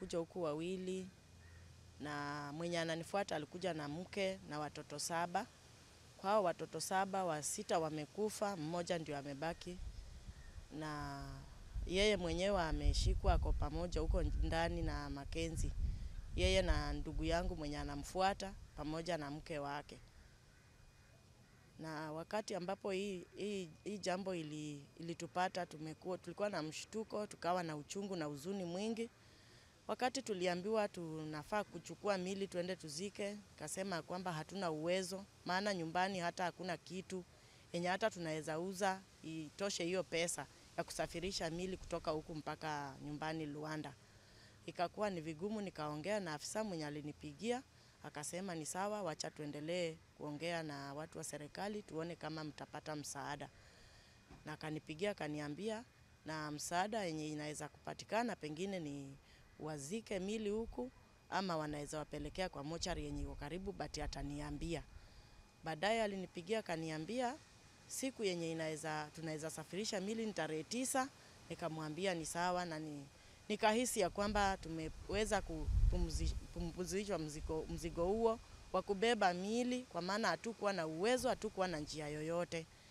walikuja huku wawili, na mwenye ananifuata alikuja na mke na watoto saba. Kwa hao watoto saba, wa sita wamekufa, mmoja ndio amebaki, na yeye mwenyewe ameshikwa, ako pamoja huko ndani na Makenzi, yeye na ndugu yangu mwenye anamfuata pamoja na mke wake. Na wakati ambapo hii, hii, hii jambo ili, ilitupata tumekuwa, tulikuwa na mshtuko, tukawa na uchungu na huzuni mwingi. Wakati tuliambiwa tunafaa kuchukua mili tuende tuzike, kasema kwamba hatuna uwezo, maana nyumbani hata hakuna kitu yenye hata tunaweza uza itoshe hiyo pesa ya kusafirisha mili kutoka huku mpaka nyumbani Luanda. Ikakuwa ni vigumu, nikaongea na afisa mwenye alinipigia, akasema ni sawa, wacha tuendelee kuongea na watu wa serikali tuone kama mtapata msaada. Na akanipigia akaniambia, na msaada yenye inaweza kupatikana pengine ni wazike mili huku ama wanaweza wapelekea kwa mochari yenye iko karibu, but ataniambia. Baadaye alinipigia akaniambia siku yenye inaweza tunaweza safirisha mili ni tarehe tisa. Nikamwambia ni sawa, na ni, nikahisi ya kwamba tumeweza kupumzishwa mzigo, mzigo huo wa kubeba mili, kwa maana hatukuwa na uwezo, hatukuwa na njia yoyote.